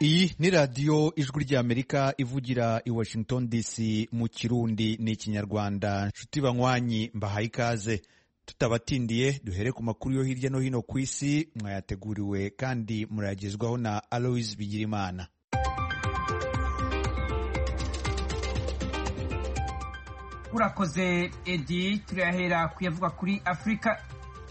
iyi ni radiyo ijwi ry'amerika ivugira i washington dc mu kirundi n'ikinyarwanda nshuti banywanyi mbahaye ikaze tutabatindiye duhere ku makuru yo hirya no hino ku isi mwayateguriwe kandi murayagezwaho na aloise bigirimana urakoze edi turayahera kuyavuga kuri afurika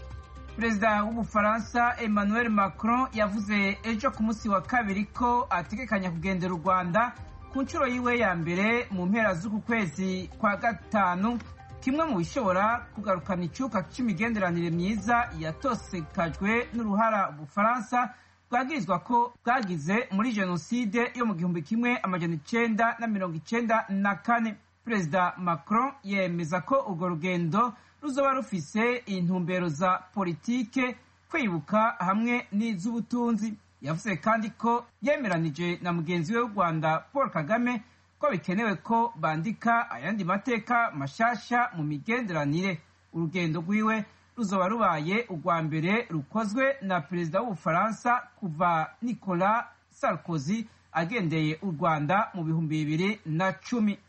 perezida w'ubufaransa emmanuel macron yavuze ejo ku munsi wa kabiri ko ategekanya kugendera u rwanda ku nshuro yiwe ya mbere mu mpera z'uku kwezi kwa gatanu kimwe mu bishobora kugarukana icyuka cy'imigenderanire myiza yatosekajwe n'uruhara ubufaransa bwagirizwa ko bwagize muri jenoside yo mu gihumbi kimwe amajana icenda na mirongo icenda na kane perezida macron yemeza ko urwo rugendo ruzoba rufise intumbero za politike kwibuka hamwe n'iz'ubutunzi yavuze kandi ko yemeranije na mugenzi we w'u rwanda paul kagame ko bikenewe ko bandika ayandi mateka mashasha mu migenderanire urugendo rwiwe ruzoba rubaye urwa mbere rukozwe na perezida w'ubufaransa kuva nicolas sarkozy agendeye u rwanda mu bihumbi bibiri na cumi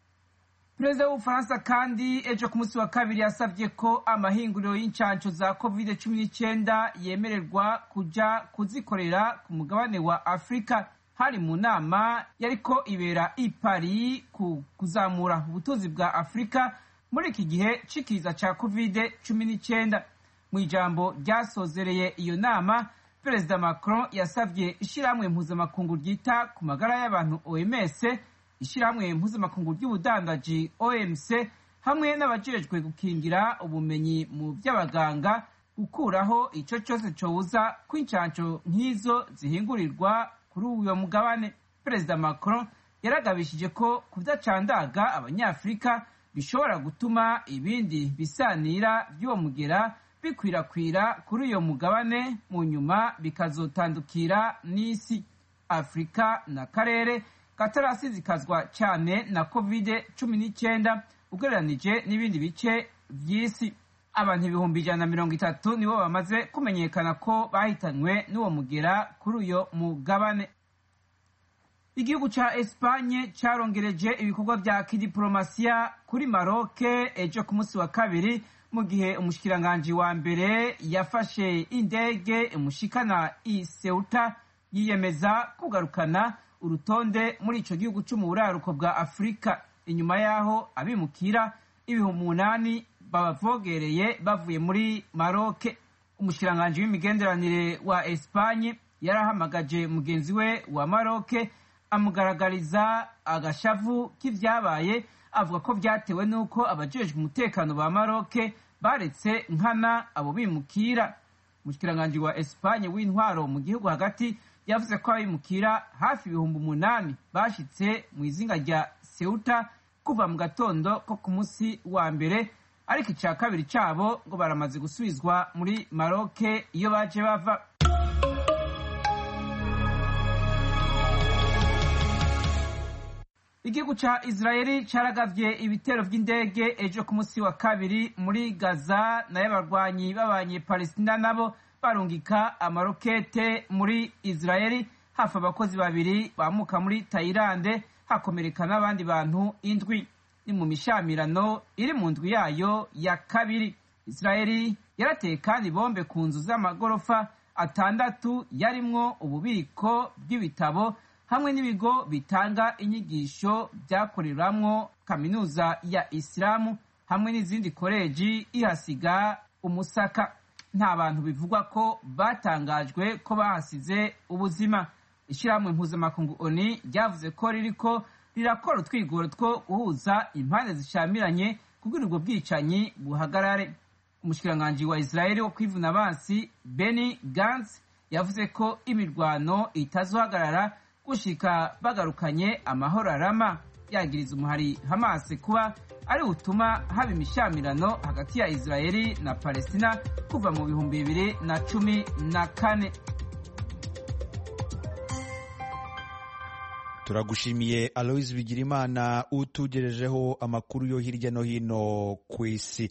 perezida w'ubufaransa kandi ejo ku munsi wa kabiri yasabye ko amahinguriro y'incansho za covid cumi n'icyenda yemererwa kuja kuzikorera ku mugabane wa afurika hari mu nama yariko ibera i paris ku kuzamura ubutunzi bwa afurika muri iki gihe c'ikiza ca covid cumi n'icyenda mu ijambo ryasozereye iyo nama perezida macron yasabye ishirahamwe mpuzamakungu ryita ku magara y'abantu oms ishyirahamwe mpuzamakungu ry'ubudandaji omc hamwe n'abajejwe gukingira ubumenyi mu by'abaganga gukuraho icyo cyose cobuza ko incansho nk'izo zihingurirwa kuri uyo mugabane perezida macron yaragabishije ko kudacandaga abanyafurika bishobora gutuma ibindi bisanira by'uwo mugera bikwirakwira kuri uyo mugabane mu nyuma bikazotandukira n'isi afurika n'akarere katarasizikazwa cyane na covid cumi n'icyenda ugereranije n'ibindi bice by'isi abantu ibihumbi ijana na mirongo itatu nibo bamaze kumenyekana ko bahitanywe n'uwo mugera kuri uyo mugabane igihugu ca espanye carongereje ibikorwa vya kidiplomasiya kuri maroke ejo ku munsi wa kabiri mu gihe umushikiranganji wa mbere yafashe indege imushikana i seuta yiyemeza kugarukana urutonde muri ico gihugu co mu buraruko bwa afurika inyuma y'aho abimukira ibihumbi umunani babavogereye bavuye muri maroke umushikiranganji w'imigenderanire wa espanye yarahamagaje mugenzi we wa maroke amugaragariza agashavu k'ivyabaye avuga ko vyatewe n'uko abajejwe umutekano ba maroke baretse nkana abo bimukira umushikiranganji wa espanye w'intwaro mu gihugu hagati yavuze ko abimukira hafi ibihumbi umunani bashitse mu izinga rya seuta kuva mu gatondo ko ku munsi wa mbere ariko icya kabiri cyabo ngo baramaze gusubizwa muri maroke iyo baje bava igihugu ca israeli caragavye ibitero vy'indege ejo ku munsi wa kabiri muri gaza nayo abarwanyi b'abanyepalestina nabo barungika amarokete muri israeli hafi abakozi babiri bamuka muri tayilande hakomereka n'abandi bantu indwi ni mu mishamirano iri mu ndwi yayo ya kabiri israeli yarateye kandi bombe ku nzu z'amagorofa atandatu yarimwo ububiko bw'ibitabo hamwe n'ibigo bitanga inyigisho byakoreramwo kaminuza ya isilamu hamwe n'izindi koleji ihasiga umusaka nta bantu bivugwa ko batangajwe ko bahasize ubuzima ishyirahamwe mpuzamakungu oni ryavuze ko ririko rirakora utwigoro two guhuza impande zishamiranye kugira ubwo bwicanyi buhagarare umushikiranganji wa israeli wo kwivuna abansi beni gans yavuze ko imirwano itazohagarara gushika bagarukanye amahoro arama yagiriza umuhari hamasi kuba ari butuma haba imishamirano hagati ya israeli na palestina kuva mu bihumbi bibiri na cumi na kane turagushimiye aloise bigirimana utugejejeho amakuru yo hirya no hino ku isi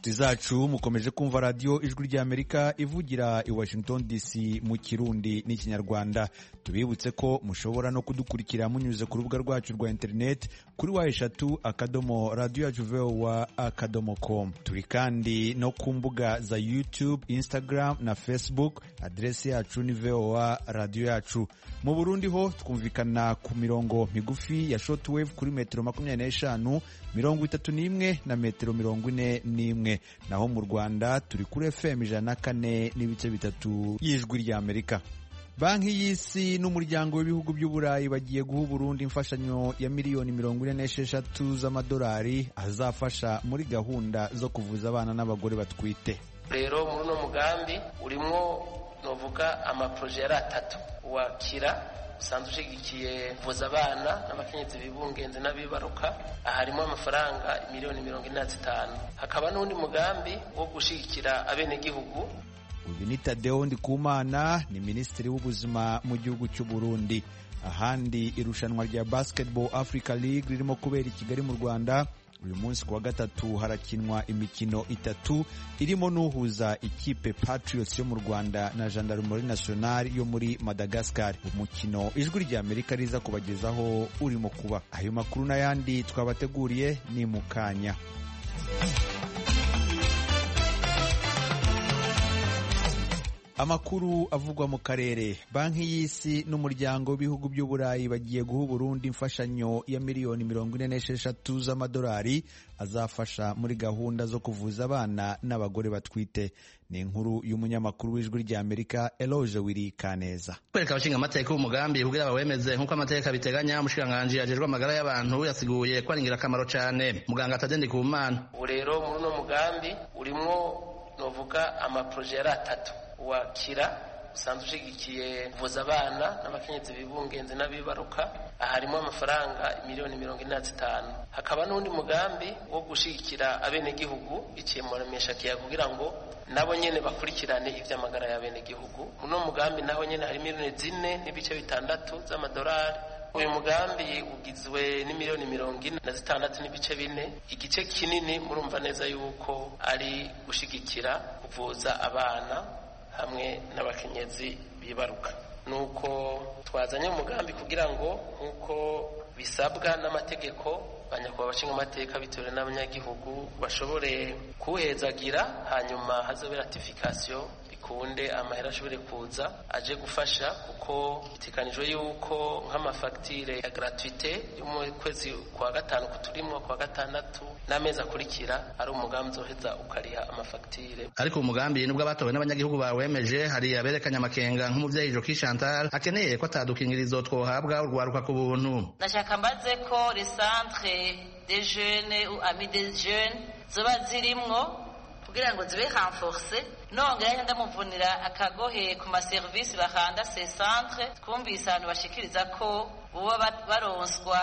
inshuti zacu mukomeje kumva radiyo ijwi ry'amerika ivugira i washington dc mu kirundi n'ikinyarwanda tubibutse ko mushobora no kudukurikira munyuze ku rubuga rwacu rwa interineti kuri wa eshatu akadomo radiyo yacu vowa akadomo com turi kandi no ku mbuga za youtube instagram na facebook aderesi yacu ni vowa radiyo yacu mu burundi ho twumvikana ku mirongo migufi ya shortwave kuri metero makumyabiri n'eshanu mirongo itatu n'imwe na metero mirongo ine n'imwe naho mu rwanda turi kuri fm ijana na kane n'ibice bitatu y'ijwi ry'amerika banki y'isi n'umuryango w'ibihugu by'uburayi bagiye guha uburundi imfashanyo ya miliyoni mirongo ine n'esheshatu z'amadolari azafasha muri gahunda zo kuvuza abana n'abagore batwite rero muri uno mugambi urimo novuga amaporoje yari atatu wakira usanzwe ushigikiye kuvuza abana n'abakenyezi bibungenze n'abibaruka aha harimo amafaranga miliyoni mirongo ine na zitanu hakaba n'undi mugambi wo gushyigikira abenegihugu uyu ni tadeo ndikumana ni minisitiri w'ubuzima mu gihugu cy'u burundi ahandi irushanwa rya basketball africa league ririmo kubera i kigali mu rwanda uyu munsi ku wa gatatu harakinwa imikino itatu irimo n'uhuza ikipe patriots yo mu rwanda na gendarmerie nationale yo muri madagascar umukino ijwi ry'amerika riza kubagezaho urimo kuba ayo makuru n'ayandi twabateguriye ni mu kanya amakuru avugwa mu karere banki y'isi n'umuryango w'ibihugu by'uburayi bagiye guha uburundi imfashanyo ya miliyoni mirongo ine n'esheshatu z'amadolari azafasha muri gahunda zo kuvuza abana n'abagore batwite ni inkuru y'umunyamakuru w'ijwi ry'amerika eloge wiri kaneza kwereka abashinga amateka umugambi kugira bawemeze nk'uko amategeko abiteganya umushikiranganji ajejwe amagara y'abantu yasiguye ko ari ingirakamaro cyane muganga atadendi ku mana ubu rero muri uno mugambi urimo novuga amaporoje yari atatu wakira usanzwe ushigikiye kuvuza abana n'abakenyezi bibungenze n'abibaruka aha harimo amafaranga miliyoni mirongo ine na zitanu hakaba n'undi mugambi wo gushyigikira abenegihugu biciye mu rameshakiya kugira ngo nabo nyene bakurikirane ivy'amagara y'abenegihugu muno mugambi naho nyene hari miliyoni zine n'ibice bitandatu z'amadolari uyu mugambi ugizwe n'imiliyoni mirongo ine na zitandatu n'ibice bine igice kinini murumva neza yuko ari gushigikira kuvuza abana hamwe n'abakenyezi bibaruka nuko twazanye umugambi kugira ngo nk'uko bisabwa n'amategeko banyakubahwa abashinga amateka bitewe n'abanyagihugu bashobore kuwuhezagira hanyuma hazabe ratifikasiyo bikunde amahera ashobore kuza aje gufasha kuko bitekanijwe yuko nk'amafagitire ya gratuite yo mu kwezi kwa gatanu kuturimwo kwa gatandatu n'amezi akurikira ari umugambi uzoheza ukariha amafagitire ariko umugambi nubwo abatowe n'abanyagihugu bawemeje hari aberekanye amakenga nk'umuvyeyi Joki Chantal akeneye ko atadukingirizo twohabwa urwaruka ku buntu ndashaka mbaze ko les centres des jeunes ou amis des jeunes zoba zirimwo kugira ngo zibe renforce nongera ndamuvunira akagohe ku maserivisi bahanda ces centres twumvise abantu bashikiriza ko boba baronswa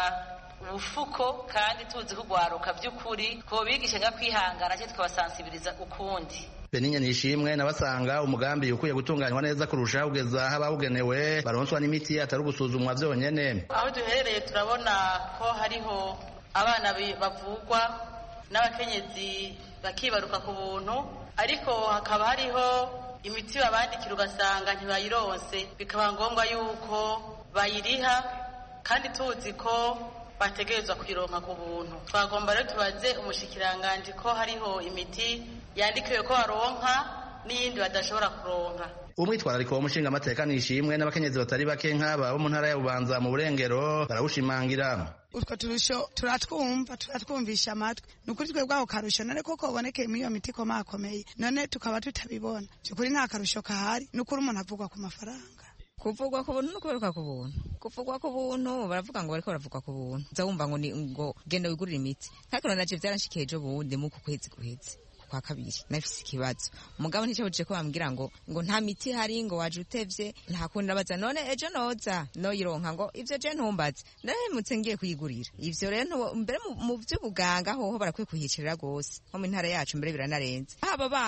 ubufuko kandi tuzi kugwaruka by'ukuri ko bigisha nga kwihangana cyo tukabasansibiriza ukundi Beninya nishimwe nabasanga umugambi ukwiye gutunganywa neza kurusha ugeza aho abawugenewe baronswa n'imiti atari ugusuzumwa vyonyene aho duherereye turabona ko hariho abana bavugwa n'abakenyezi bakibaruka ku buntu ariko hakaba hariho imiti babandikira ugasanga ntibayironse bikaba ngombwa yuko bayiriha kandi tuzi ko bategerezwa kuyironka ku buntu twagomba rero tubaze umushikiranganji ko hariho imiti yandikiwe ko baronka n'iyindi badashobora kuronka umwitwarariko w'umushinga amateka nishimwe n'abakenyezi batari bake nk'aba bo mu ntara ya bubanza mu burengero barawushimangira utwo turusho turatwumva turatwumvisha amatwi ni ukuri twebwe aho karusho none koko ubonekeye muri iyo miti ikomakomeye none tukaba tutabibona by'ukuri nta karusho kahari ni ukuri umuntu avugwa ku mafaranga kuvugwa ku buntu no kuberuka ku buntu kuvugwa ku buntu baravuga ngo bariko baravugwa ku buntu uza wumva ngo ni ngo genda wigurire imiti ariko nanje vyaranshikiye ejo bundi mu ku kwezi guheze kwa kabiri nafise ikibazo umugabo nticabujije ko bambwira ngo ngo nta miti hari ngo waje utevye nta kundi nabaza none ejo noza noyironka ngo ivyo je ntumbaze narahemutse ngiye kuyigurira ivyo rero mbere mu vy'ubuganga hoho barakwiye kuhicirira gose nko mu ntara yacu mbere biranarenze haba abana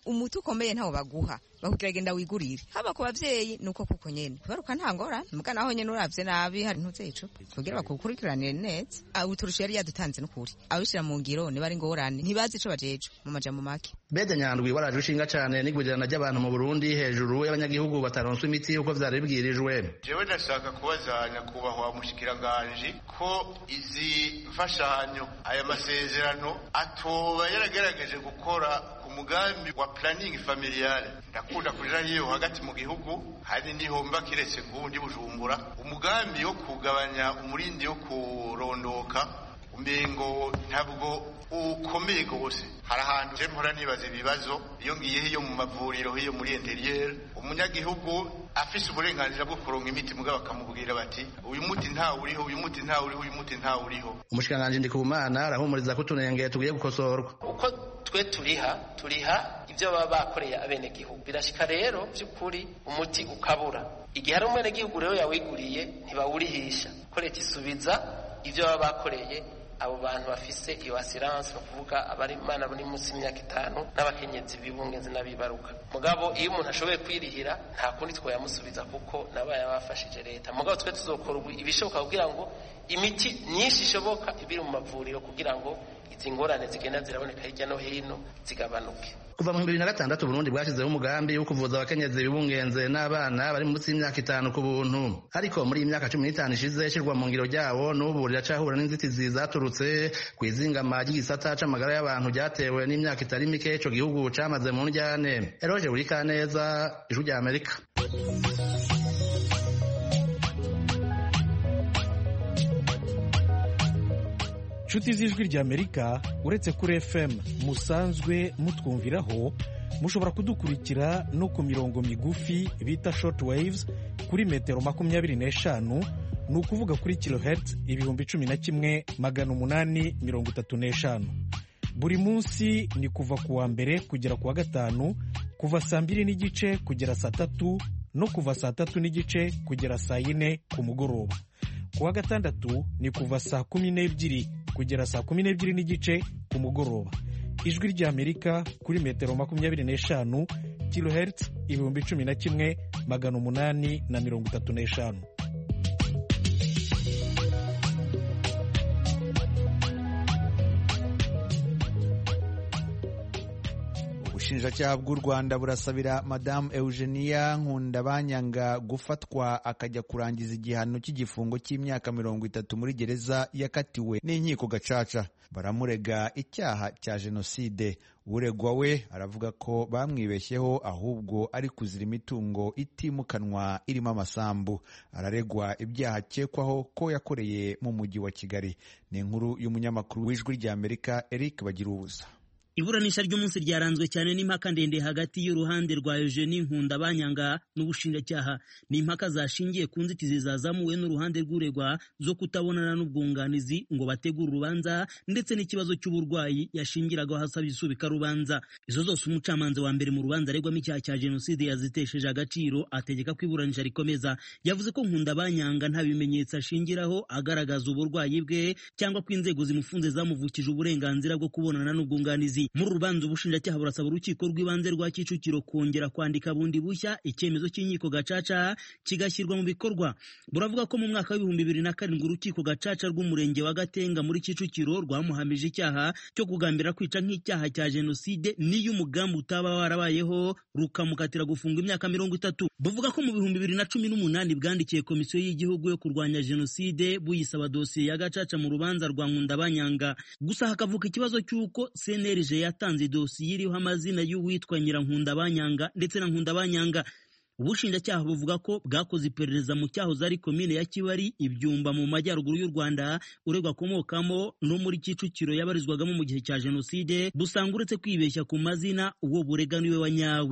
umuti ukomeye ntawo baguha bakubwira genda wigurire haba ku bavyeyi nuko kuko nyene baruka nta ngorane muga naho nyene uravye nabi hari ntuze icupa kugira bakukurikiranire neza uturusha yari yadutanze n'ukuri abishira mu ngiro niba ari ngorane ntibazi ico bajeje mu majambo make bede nyandwi waraje ushinga cane n'igurirana ry'abantu mu burundi hejuru y'abanyagihugu bataronswa imiti uko vyari bibwirijwe jewe ndashaka kubaza nyakubahwa mushikiranganji ko izi mfashanyo aya masezerano atoba yaragerageje gukora umugambi wa planning familiale ndakunda kuja hiyo hagati mu gihugu hari niho mba kiretse ngundi bujumbura umugambi wo kugabanya umurindi wo kurondoka umengo ntabwo ukomeye gose hari ahantu je mpora nibaza ibibazo iyo ngiye hiyo mu mavuriro hiyo muri interieur umunyagihugu afise uburenganzira bwo kuronka imiti mugabo bakamubwira bati uyu muti ntawe uriho uyu muti ntawe uriho uyu muti ntawe uriho umushikiranganji ndikumana arahumuriza ko utunenge tugiye gukosorwa uko twe turiha turiha ibyo baba bakoreye abenegihugu birashika rero by'ukuri umuti ukabura igihe hari umwenegihugu rero yawiguriye ntibawurihisha ko leta isubiza ibyo baba bakoreye abo bantu bafise iyo asiranse ni ukuvuga abari imana bari munsi y'imyaka itanu n'abakenyezi bibungenzi n'abibaruka mugabo iyo umuntu ashoboye kwirihira nta kundi twayamusubiza kuko nabo yabafashije leta mugabo twe tuzokora ibishoboka kugira ngo imiti myinshi ishoboka ibiri mu mavuriro kugira ngo izi ngorane zigenda ziraboneka hirya no hino zigabanuke kuva mu bibiri na gatandatu Burundi bwashyizeho umugambi wo kuvuza abakenyezi bibungenze n'abana bari munsi y'imyaka itanu ku buntu ariko muri iyi myaka cumi n'itanu ishize ishyirwa mu ngiro ryabo n'ubu riracahura n'inzitizi zaturutse ku izingama ry'igisata c'amagara y'abantu ryatewe n'imyaka itari mike ico gihugu camaze mu njyane eroje buri kaneza ijwi rya amerika inshuti z'ijwi ry'amerika uretse kuri fm musanzwe mutwumviraho mushobora kudukurikira no ku mirongo migufi bita short waves kuri metero makumyabiri n'eshanu ni ukuvuga kuri kilohertz ibihumbi cumi na kimwe magana umunani mirongo itatu n'eshanu buri munsi ni kuva ku wa mbere kugera ku wa gatanu kuva saa mbiri n'igice kugera saa tatu no kuva saa tatu n'igice kugera saa yine ku mugoroba ku wa gatandatu ni kuva saa kumi n'ebyiri kugera saa kumi n'ebyiri n'igice ku mugoroba ijwi ry'amerika kuri metero makumyabiri n'eshanu kilohertz ibihumbi cumi na kimwe magana umunani na mirongo itatu n'eshanu ubushinjacyaha bw'u rwanda burasabira madamu eugenia nkundabanyanga gufatwa akajya kurangiza igihano cy'igifungo cy'imyaka mirongo itatu muri gereza yakatiwe n'inkiko gacaca baramurega icyaha cya jenoside uregwa we aravuga ko bamwibeshyeho ahubwo ari kuzira imitungo itimukanwa irimo amasambu araregwa ibyaha akekwaho ko yakoreye mu mujyi wa kigali ni inkuru y'umunyamakuru w'ijwi ry'amerika eric bagira ubusa iburanisha ry'umunsi ryaranzwe cyane n'impaka ndende hagati y'uruhande rwa Eugenie Nkundabanyanga n'ubushinjacyaha ni impaka zashingiye ku nzitizi zazamuwe n'uruhande rw'uregwa zo kutabonana n'ubwunganizi ngo bategure urubanza ndetse n'ikibazo cy'uburwayi yashingiragaho hasaba isubika rubanza izo zose umucamanza wa mbere mu rubanza aregwamo icyaha cya jenoside yazitesheje agaciro ategeka ko iburanisha rikomeza yavuze ko Nkundabanyanga nta bimenyetso ashingiraho agaragaza uburwayi bwe cyangwa ko inzego zimufunze zamuvukije uburenganzira bwo kubonana n'ubwunganizi muri urubanza ubushinjacyaha burasaba urukiko rw'ibanze rwa kicukiro kongera kwandika bundi bushya icyemezo cy'inkiko gacaca kigashyirwa mu bikorwa buravuga ko mu mwaka w'ibihumbi bibiri na karindwi urukiko gacaca rw'umurenge wa gatenga muri kicukiro rwamuhamije icyaha cyo kugambira kwica nk'icyaha cya jenoside n'iyo umugambi utaba warabayeho rukamukatira gufunga imyaka mirongo itatu buvuga ko mu bihumbi bibiri na cumi n'umunani bwandikiye komisiyo y'igihugu yo kurwanya jenoside buyisaba dosiye ya gacaca mu rubanza rwa nkundabanyanga gusa hakavuka ikibazo cy'uko cnlg yatanze dosiye iriho amazina y'uwitwa Nyirankundabanyanga ndetse na Nkundabanyanga ubushinjacyaha buvuga ko bwakoze iperereza mu cyahoze ari komine ya Kibari ibyumba mu majyaruguru y'u Rwanda uregwa akomokamo no muri Kicukiro yabarizwagamo mu gihe cya jenoside busanga uretse kwibeshya ku mazina uwo burega niwe wa nyawe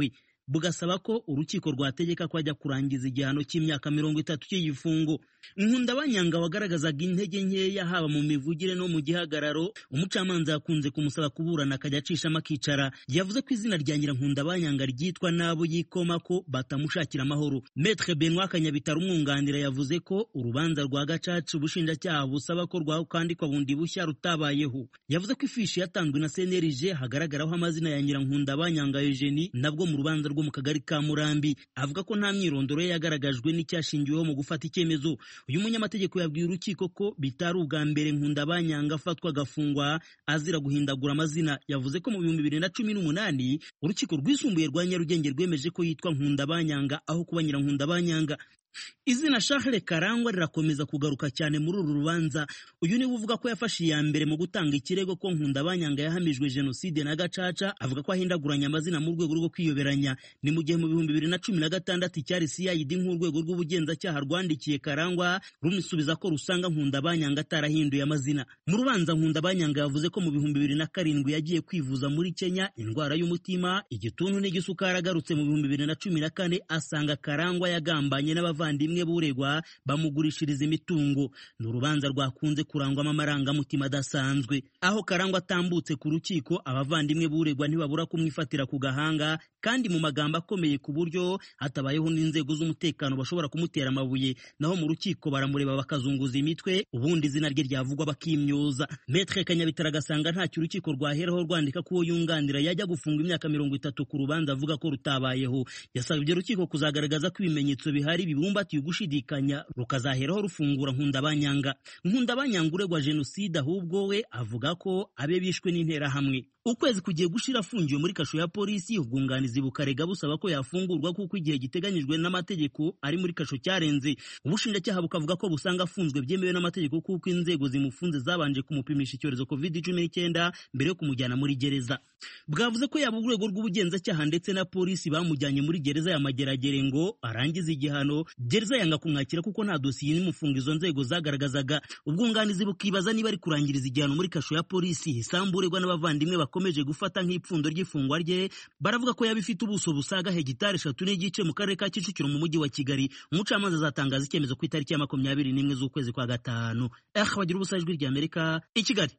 bugasaba ko urukiko rwategeka ko ajya kurangiza igihano cy'imyaka mirongo itatu cy'igifungo nkundabanyanga wagaragazaga intege nkeya haba mu mivugire no mu gihagararo umucamanza yakunze kumusaba kuburana akajya acishamo akicara yavuze ko izina rya nyirankundabanyanga ryitwa n'abo yikoma ko batamushakira amahoro metre benoit kanyabitaro umwunganira yavuze ko urubanza rwa gacaca ubushinjacyaha busaba ko rwakandikwa bundi bushya rutabayeho yavuze ko ifishi yatanzwe na cnlg hagaragaraho amazina ya nyirankundabanyanga eugenie nabwo mu rubanza rwo mu kagari ka murambi avuga ko nta myirondoro ye yagaragajwe n'icyashingiweho mu gufata icyemezo uyu munyamategeko yabwiye urukiko ko bitari ubwa mbere nkundabanyanga afatwa agafungwa azira guhindagura amazina yavuze ko mu bihumbi bibiri na cumi n'umunani urukiko rwisumbuye rwa nyarugenge rwemeje ko yitwa nkundabanyanga aho kuba nyirankundabanyanga izina Charles Karangwa rirakomeza kugaruka cyane muri uru rubanza uyu niwe uvuga ko yafashe iya mbere mu gutanga ikirego ko Nkundabanyanga yahamijwe jenoside na gacaca avuga ko ahindaguranya amazina mu rwego rwo kwiyoberanya ni mu gihe mu bihumbi bibiri na cumi na gatandatu icyari CID nk'urwego rw'ubugenzacyaha rwandikiye Karangwa rumusubiza ko rusanga Nkundabanyanga atarahinduye amazina mu rubanza Nkundabanyanga yavuze ko mu bihumbi bibiri na karindwi yagiye kwivuza muri Kenya indwara y'umutima igituntu n'igisukari agarutse mu bihumbi bibiri na cumi na kane asanga Karangwa yagambanye n'abava abavandimwe buregwa bamugurishiriza imitungo ni urubanza rwakunze kurangwamo amarangamutima adasanzwe aho karangwa atambutse ku rukiko abavandimwe buregwa ntibabura kumwifatira ku gahanga kandi mu magambo akomeye ku buryo hatabayeho n'inzego z'umutekano bashobora kumutera amabuye naho mu rukiko baramureba bakazunguza imitwe ubundi izina rye ryavugwa bakimyoza metre kanyabitara agasanga ntacyo urukiko rwaheraho rwandika ko uwo yunganira yajya gufunga imyaka mirongo itatu ku rubanza avuga ko rutabayeho yasabye urukiko kuzagaragaza ko ibimenyetso bihari bibumbatiye ugushidikanya rukazaheraho rufungura nkundabanyanga nkundabanyanga uregwa jenoside ahubwo we avuga ko abe bishwe n'interahamwe ukwezi kugiye gushira afungiwe muri kasho ya polisi ubwunganizi bukarega busaba ko yafungurwa kuko igihe giteganyijwe n'amategeko ari muri kasho cyarenze ubushinjacyaha bukavuga ko busanga afunzwe byemewe n'amategeko kuko inzego zimufunze zabanje kumupimisha icyorezo covid cumi n'icyenda mbere yo kumujyana muri gereza bwavuze ko yaba urwego rw'ubugenzacyaha ndetse na polisi bamujyanye muri gereza ya mageragere ngo arangize igihano gereza yanga kumwakira kuko nta dosiye n'imufunga izo nzego zagaragazaga ubwunganizi bukibaza niba ari kurangiriza igihano muri kasho ya polisi isambu uregwa n'abavandimwe bakomeje gufata nk'ipfundo ry'ifungwa rye baravuga ko yaba ifite ubuso busaga hegitari eshatu n'igice mu karere ka kicukiro mu mujyi wa kigali umucamanza azatangaza icyemezo ku itariki ya makumyabiri n'imwe z'ukwezi kwa gatanu eh bagira ubusa ijwi ry'amerika i kigali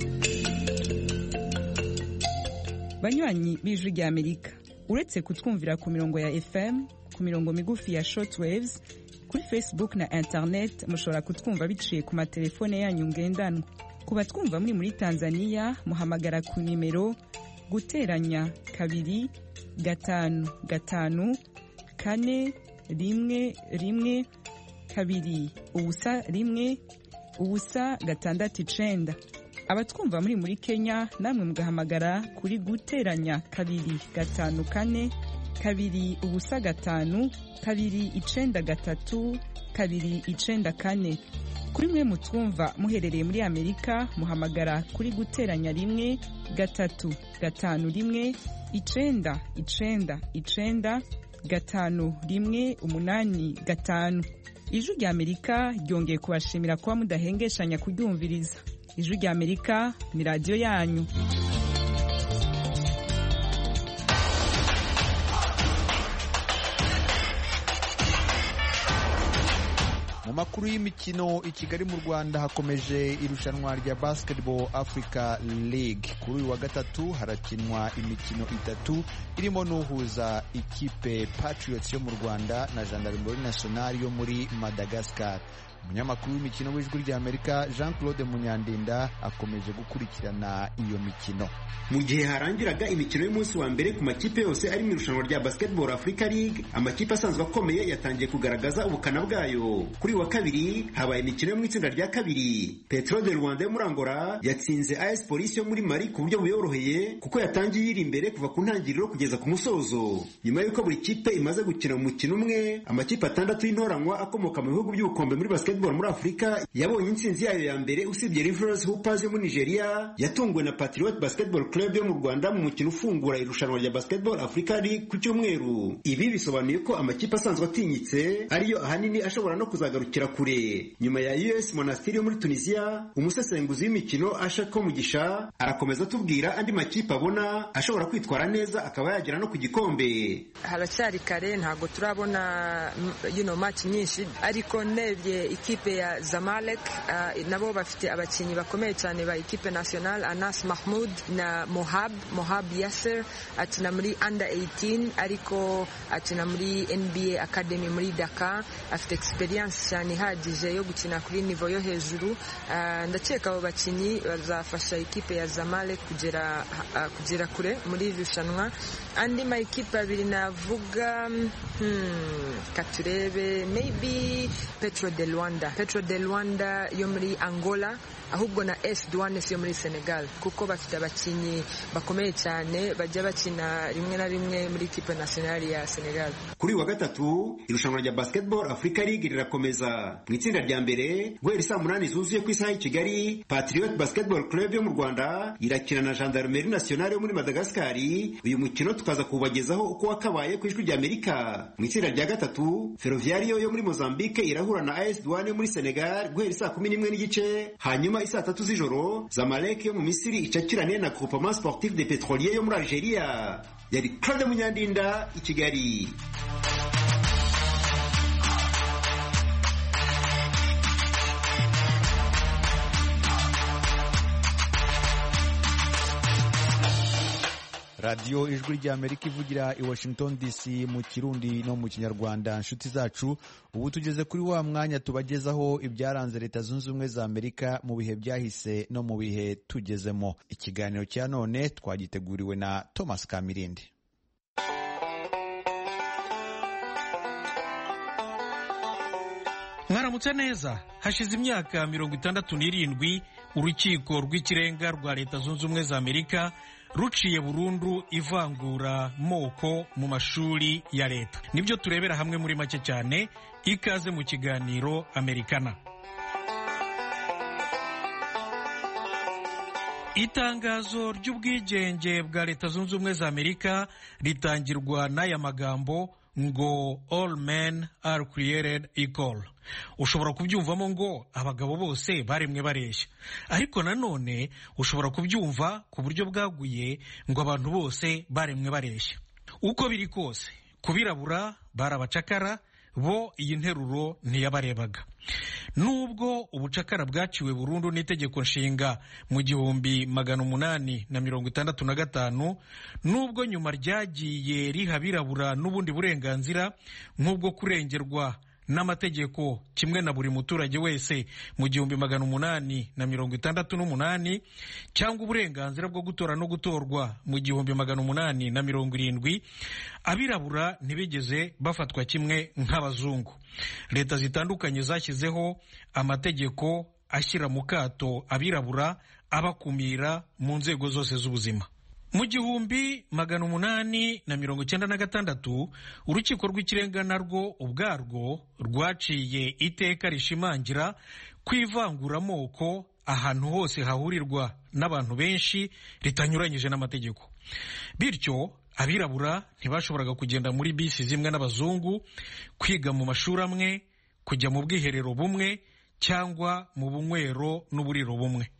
banywanyi b'ijwi ry'amerika uretse kutwumvira ku mirongo ya fm ku mirongo migufi ya shortwaves kuri facebook na internet mushobora kutwumva biciye ku matelefone yanyu ngendanwa ku batwumva muri muri tanzania muhamagara ku nimero guteranya kabiri gatanu gatanu kane rimwe rimwe kabiri ubusa rimwe ubusa gatandatu icenda abatwumva muri muri kenya namwe mugahamagara kuri guteranya kabiri gatanu kane kabiri ubusa gatanu kabiri icenda gatatu kabiri icenda kane kuri mwe mutwumva muherereye muri amerika muhamagara kuri guteranya rimwe gatatu gatanu rimwe icenda icenda icenda gatanu rimwe umunani gatanu ijwi rya amerika ryongeye kubashimira kuba mudahengeshanya kuryumviriza ijwi rya amerika ni radiyo yanyu mu makuru y'imikino i kigali mu rwanda hakomeje irushanwa rya basketball africa league kuri uyu wa gatatu harakinwa imikino itatu irimo n'uhuza ikipe patriots yo mu rwanda na gendarmerie nationale yo muri madagascar umunyamakuru w'imikino w'ijwi ry'amerika jean claude munyandinda akomeje gukurikirana iyo mikino mu gihe harangiraga imikino y'umunsi wa mbere ku makipe yose ari mu irushanwa rya basketball africa league amakipe asanzwe akomeye yatangiye kugaragaza ubukana bwayo kuri wa kabiri habaye imikino yo mu itsinda rya kabiri petro de rwanda yo muri angola yatsinze as polisi yo muri mari ku buryo buyoroheye kuko yatangiye iri imbere kuva ku ntangiriro kugeza ku musozo nyuma y'uko buri kipe imaze gukina mu mukino umwe amakipe atandatu y'intoranywa akomoka mu bihugu by'ubukombe muri basketball basketball muri afurika yabonye intsinzi yayo ya mbere usibye rivers hoopers yo muri nigeria yatunguwe na patriot basketball club yo mu rwanda mu mukino ufungura irushanwa rya basketball africa league ku cyumweru ibi bisobanuye ko amakipe asanzwe atinyitse ariyo ahanini ashobora no kuzagarukira kure nyuma ya us monastiri yo muri tunisia umusesenguzi w'imikino asha ko mugisha arakomeza atubwira andi makipe abona ashobora kwitwara neza akaba yagera no ku gikombe haracyari kare ntabwo turabona you know, match nyinshi ariko ndebye ikipe ya zamalek uh, nabo bafite abakinnyi bakomeye cyane ba ikipe national anas mahmud na mohab mohab yasser akina muri under 18 ariko akina muri nba academy muri dakar afite experience cyane ihagije yo gukina kuri nivo yo hejuru uh, ndakeka abo bakinnyi bazafasha ikipe ya zamalek kugera, uh, kugera kure muri iri rushanwa andi ma ikipe abiri navuga hmm, katurebe maybe petro de rwanda petro de rwanda yo muri angola ahubwo na es duanes yo muri senegal kuko bafite abakinnyi bakomeye cyane bajya bakina rimwe na rimwe muri kipe nationali ya senegal kuri wa gatatu irushanwa rya basketball africa league rirakomeza mu itsinda rya mbere guhera saa munani zuzuye ku isaha y'i kigali patriot basketball club yo mu rwanda irakina na gendarmerie nationale yo muri madagascari uyu mukino tukaza kubagezaho uko wakabaye ku ijwi rya amerika mu itsinda rya gatatu ferroviario yo muri mozambique irahura na as douane yo muri senegal guhera saa kumi n'imwe n'igice hanyuma isaa tatu z'ijoro zamalek yo mu misiri icakirane na groupement sportif de petrolier yo muri algeria yari claude munyandinda i kigali radiyo ijwi ry'amerika ivugira i washington dc mu kirundi no mu kinyarwanda inshuti zacu ubu tugeze kuri wa mwanya tubagezaho ibyaranze leta zunze ubumwe za amerika mu bihe byahise no mu bihe tugezemo ikiganiro cya none twagiteguriwe na thomas kamirindi mwaramutse neza hashize imyaka mirongo itandatu n'irindwi urukiko rw'ikirenga rwa leta zunze ubumwe za amerika ruciye burundu ivangura moko mu mashuri ya leta nibyo turebera hamwe muri make cyane ikaze mu kiganiro amerikana itangazo ry'ubwigenge bwa leta zunze ubumwe za amerika ritangirwa n'aya magambo ngo all men are created equal ushobora kubyumvamo ngo abagabo bose baremwe bareshya ariko nanone ushobora kubyumva ku buryo bwaguye ngo abantu bose baremwe bareshya uko biri kose kubirabura bari abacakara bo iyi nteruro ntiyabarebaga nubwo ubucakara bwaciwe burundu n'itegeko nshinga mu gihumbi magana umunani na mirongo itandatu na gatanu nubwo nyuma ryagiye riha abirabura n'ubundi burenganzira nk'ubwo kurengerwa n'amategeko kimwe na buri muturage wese mu gihumbi magana umunani na mirongo itandatu n'umunani cyangwa uburenganzira bwo gutora no gutorwa mu gihumbi magana umunani na mirongo irindwi abirabura ntibigeze bafatwa kimwe nk'abazungu leta zitandukanye zashyizeho amategeko ashyira mu kato abirabura abakumira mu nzego zose z'ubuzima mu gihumbi magana umunani na mirongo icyenda na gatandatu urukiko rw'ikirenga narwo ubwarwo rwaciye iteka rishimangira ko ivanguramoko ahantu hose hahurirwa n'abantu benshi ritanyuranyije n'amategeko bityo abirabura ntibashoboraga kugenda muri bisi zimwe n'abazungu kwiga mu mashuri amwe kujya mu bwiherero bumwe cyangwa mu bunywero n'uburiro bumwe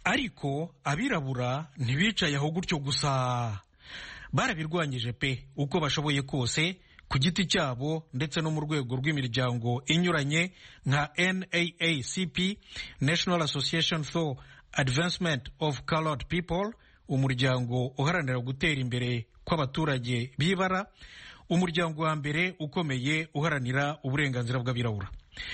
ariko abirabura ntibicaye aho gutyo gusa barabirwanyije pe uko bashoboye kose ku giti cyabo ndetse no mu rwego rw'imiryango inyuranye nka naacp national association for advancement of colored people umuryango uharanira gutera imbere kw'abaturage b'ibara umuryango wa mbere ukomeye uharanira uburenganzira bw'abirabura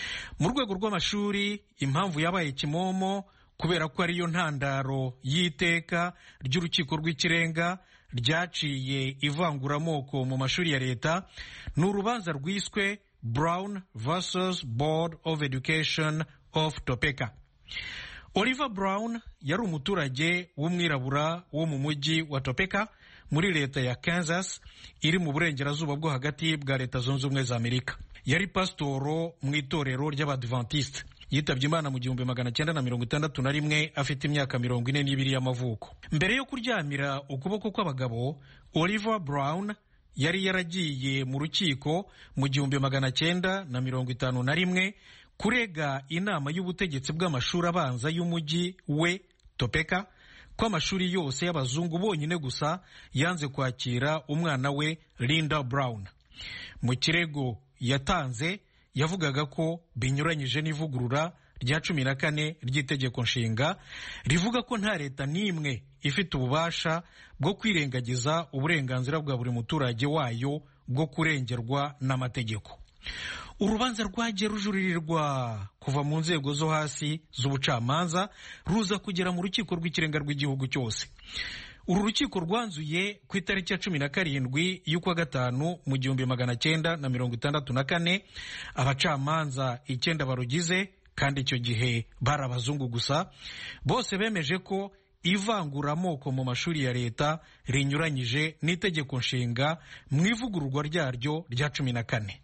mu rwego rw'amashuri impamvu yabaye kimomo kubera ko ariyo ntandaro y'iteka ry'urukiko rw'ikirenga ryaciye ivanguramoko mu mashuri ya leta ni urubanza rwiswe brown versus board of education of topeka oliver brown yari umuturage w'umwirabura wo mu mujyi wa topeka muri leta ya kansas iri mu burengerazuba bwo hagati bwa leta zunze ubumwe za amerika yari pasitoro mu itorero ry'abadivantisite yitabye imana mu gihumbi magana cyenda na mirongo itandatu na rimwe afite imyaka mirongo ine n'ibiri y'amavuko mbere yo kuryamira ukuboko kw'abagabo oliver brown yari yaragiye mu rukiko mu gihumbi magana cyenda na mirongo itanu na rimwe kurega inama y'ubutegetsi bw'amashuri abanza y'umujyi we topeka ko amashuri yose y'abazungu bonyine gusa yanze kwakira umwana we linda brown mu kirego yatanze yavugaga ko binyuranyije n'ivugurura rya cumi na kane ry'itegeko nshinga rivuga ko nta leta n'imwe ifite ububasha bwo kwirengagiza uburenganzira bwa buri muturage wayo bwo kurengerwa n'amategeko urubanza rwagiye rujuririrwa kuva mu nzego zo hasi z'ubucamanza ruza kugera mu rukiko rw'ikirenga rw'igihugu cyose uru rukiko rwanzuye ku itariki ya cumi na karindwi y'ukwa gatanu mu gihumbi magana cyenda na mirongo itandatu na kane abacamanza icyenda barugize kandi icyo gihe bari abazungu gusa bose bemeje ko ivanguramoko mu mashuri ya leta rinyuranyije n'itegeko nshinga mu ivugururwa ryaryo rya cumi na kane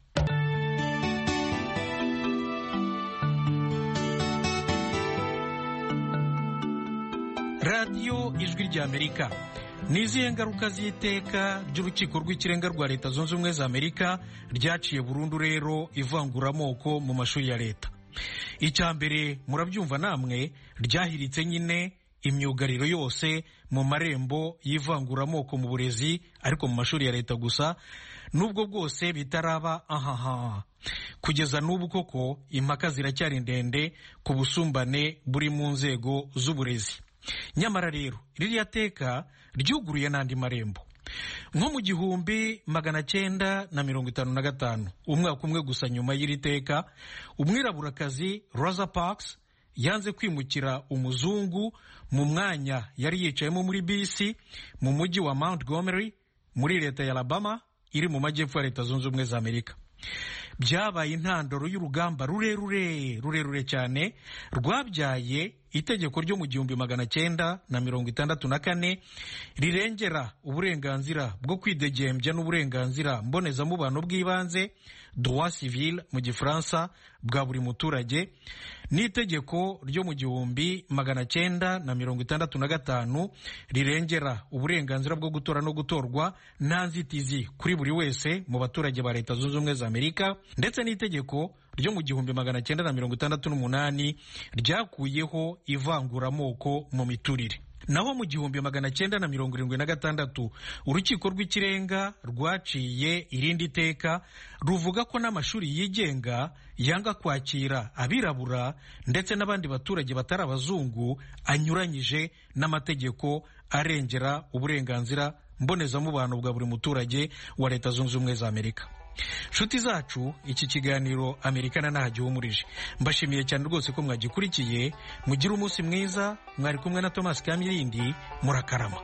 radiyo ijwi ry'amerika ni izihe ngaruka z'iteka ry'urukiko rw'ikirenga rwa leta zunze ubumwe za amerika ryaciye burundu rero ivanguramoko mu mashuri ya leta icya mbere murabyumva namwe ryahiritse nyine imyugariro yose mu marembo y'ivanguramoko mu burezi ariko mu mashuri ya leta gusa nubwo bwose bitaraba ahaha kugeza n'ubu koko impaka ziracyari ndende ku busumbane buri mu nzego z'uburezi nyamara rero ririya teka ryuguruye n'andi marembo nko mu gihumbi magana cyenda na mirongo itanu na gatanu umwaka umwe gusa nyuma y'iri teka umwiraburakazi rosa parks yanze kwimukira umuzungu mu mwanya yari yicayemo muri bisi mu mujyi wa montgomery muri leta ya alabama iri mu majyepfo ya leta zunze ubumwe za amerika byabaye intandaro y'urugamba rurerure rurerure cyane rwabyaye itegeko ryo mu gihumbi magana cyenda na mirongo itandatu na kane rirengera uburenganzira bwo kwidegembya n'uburenganzira mbonezamubano bw'ibanze droit civil mu gifaransa bwa buri muturage n'itegeko ryo mu gihumbi magana cyenda na mirongo itandatu na gatanu rirengera uburenganzira bwo gutora no gutorwa nta nzitizi kuri buri wese mu baturage ba leta zunze ubumwe za amerika ndetse n'itegeko ryo mu gihumbi magana cyenda na mirongo itandatu n'umunani ryakuyeho ivanguramoko mu miturire naho mu gihumbi magana cyenda na mirongo irindwi na gatandatu urukiko rw'ikirenga rwaciye irindi teka ruvuga ko n'amashuri yigenga yanga kwakira abirabura ndetse n'abandi baturage batari abazungu anyuranyije n'amategeko arengera uburenganzira mbonezamubano bwa buri muturage wa leta zunze ubumwe za amerika nshuti zacu iki kiganiro amerikana ntahagihumurije mbashimiye cyane rwose ko mwagikurikiye mugire umunsi mwiza mwari kumwe na thomas kamirindi murakarama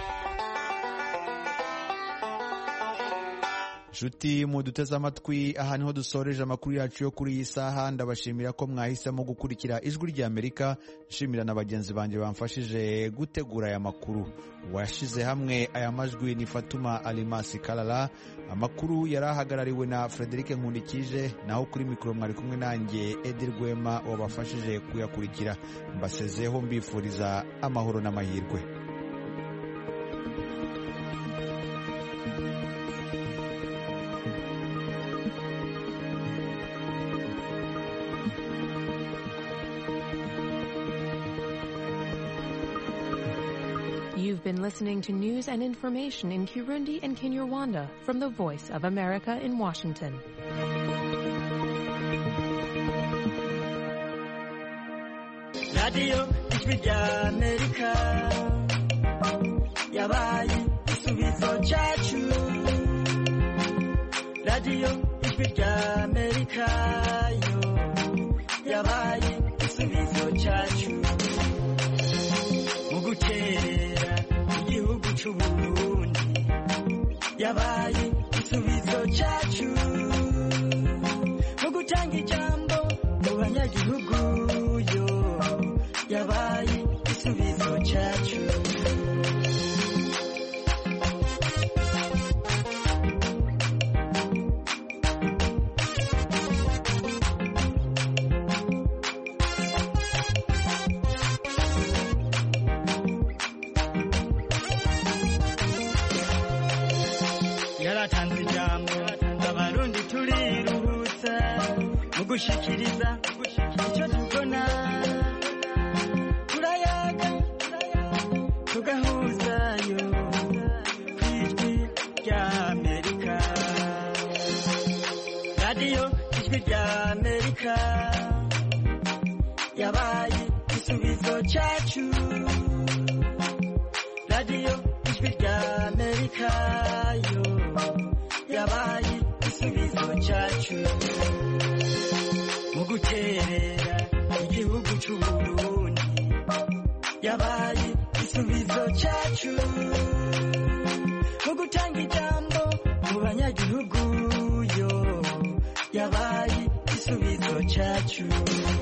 nshuti muduteze amatwi aha niho dusoreje amakuru yacu yo kuri iyi saha ndabashimira ko mwahisemo gukurikira ijwi ry'amerika nshimira na bagenzi banjye bamfashije gutegura aya makuru washyize hamwe aya majwi ni fatuma alimasi karara amakuru yari ahagarariwe na frederic nkundikije naho kuri mikoro mwari kumwe nanjye edi rwema wabafashije kuyakurikira mbasezeho mbifuriza amahoro n'amahirwe You've been listening to news and information in Kirundi and Kinyarwanda from the Voice of America in Washington. radiyo ijwi rya amerika yabaye igisubizo cyacu radiyo ijwi rya amerika yo yabaye igisubizo cyacu mu gukerera igihugu cy'uburundi yabaye igisubizo cyacu mu gutanga ijambo mu banyagihugu yo yabaye igisubizo cyacu gushikiriza icyo tubona turayaga tugahuzayo ku ijwi rya amerika radiyo ijwi rya amerika yabaye igisubizo cyacu radiyo ijwi rya amerika yo yabaye igisubizo cyacu mu guterera igihugu cy'uburundi yabaye igisubizo cyacu mu gutanga ijambo mu banyagihugu yo yabaye igisubizo cyacu